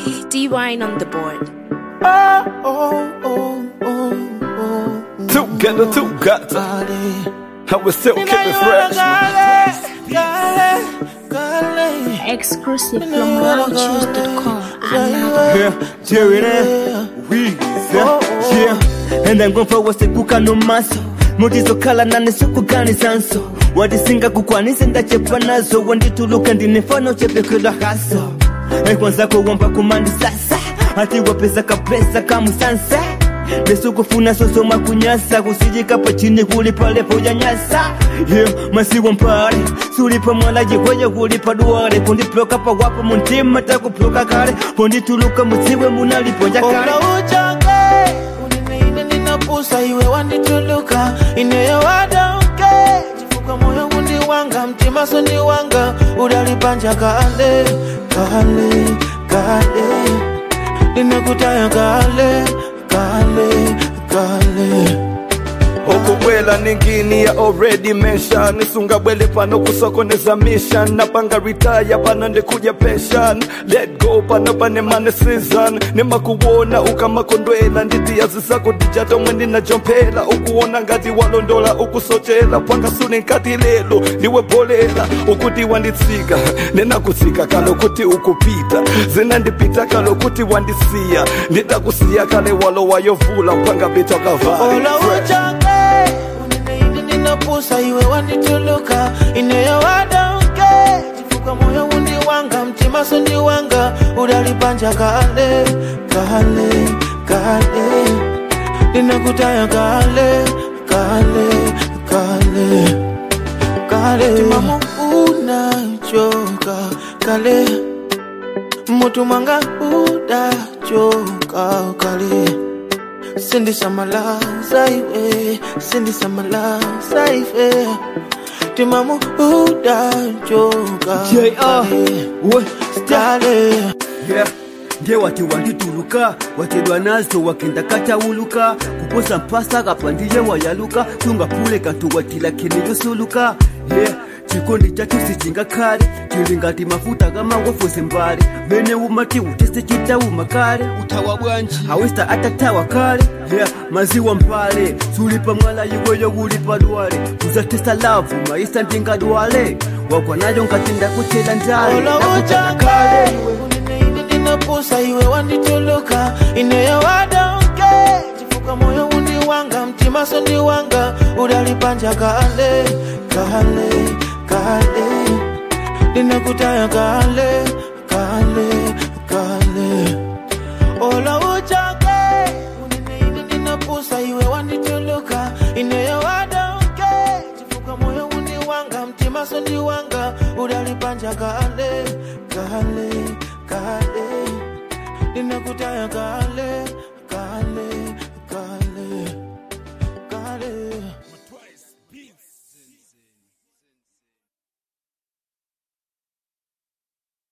D Wine on the board. Oh, oh, oh, oh, oh. Together, together. I will still keep it fresh. Exclusive from MounChoose.com. Another Yeah, Jerry there. We, yeah. And I'm going for what's the kuka no maso. mutizokhala nane sikuganizanso wadisinga kukwanise ndachepa nazo wandituluka ndinefano chepekelwa haso ekwanzako womba kumandi sasa ati wapeza kapesa kamusansa lesukufuna sosoma kunyasa kusijikapa chini kulipalepo yanyasa yeah, masiwo mpale sulipa mwalaji kweje kulipa duwale kundiproka pawapo muntima takuproka kale pondituluka mutsiwe munalipo jakale Ola uchange uniniine ninapusa iwe wandituluka ineyewadauke chifuka moyo gundi wanga mtima sondi wanga udalipanja kale kale kale ninakutaya kale kale kale okubwela ningini ya already mention nisungabwele pano kusokoneza mission napanga retire pano ndikuja pension let go pano panemane season nimakuwona ukamakondwela nditiyazi zako dijato mwendi najompela ukuwona ngati walondola ukusochela pwangasuni nkati lelo ndiwebolela ukuti wanditsika nenakutsika kalo kuti ukupita zinandipita kalo kuti wandisiya nditakusiya kale walo wayovula mpanga bita kavala Ola uchange uniniine ninapusa iwe wandituluka ineyewadauke chifuka moyo gundi wanga mtima sondi wanga udalipanja kale kale kale ninakutaya kale kale kale kale timamu unachoka kale mutu mwanga udachoka kale sindisamala saiwe sindisamala saife timamu udachoka J.R. kale we kale yeah. nde wati wandituluka watedwa nazo wakenda katawuluka kuposa mpasa kapandiye wayaluka tungapule katuwatila kiniyosuluka yeah. chikondi chacho sichinga kale chilingati mafuta kamangofose mbale mene umati utese chitauma kale utawa bwanji awesta atatawa kale yeah. maziwa mpale sulipa mwala iweyo ulipa dwale kuzatesa lavu maisa ndinga dwale wagwa nayo ngatinda kutela ndale Ola nakutana uchange uniniine ninapusa iwe wandituluka ineyewadauke chifuka moyo gundi wanga mtima sondi wanga udalipanja kale kale kale ninakutaya kale kale kale ola uchange uniniine ninapusa iwe wandituluka ineyewadauke chifuka moyo gundi wanga mtima sondi wanga udalipanja kale kale kale ninakutaya kale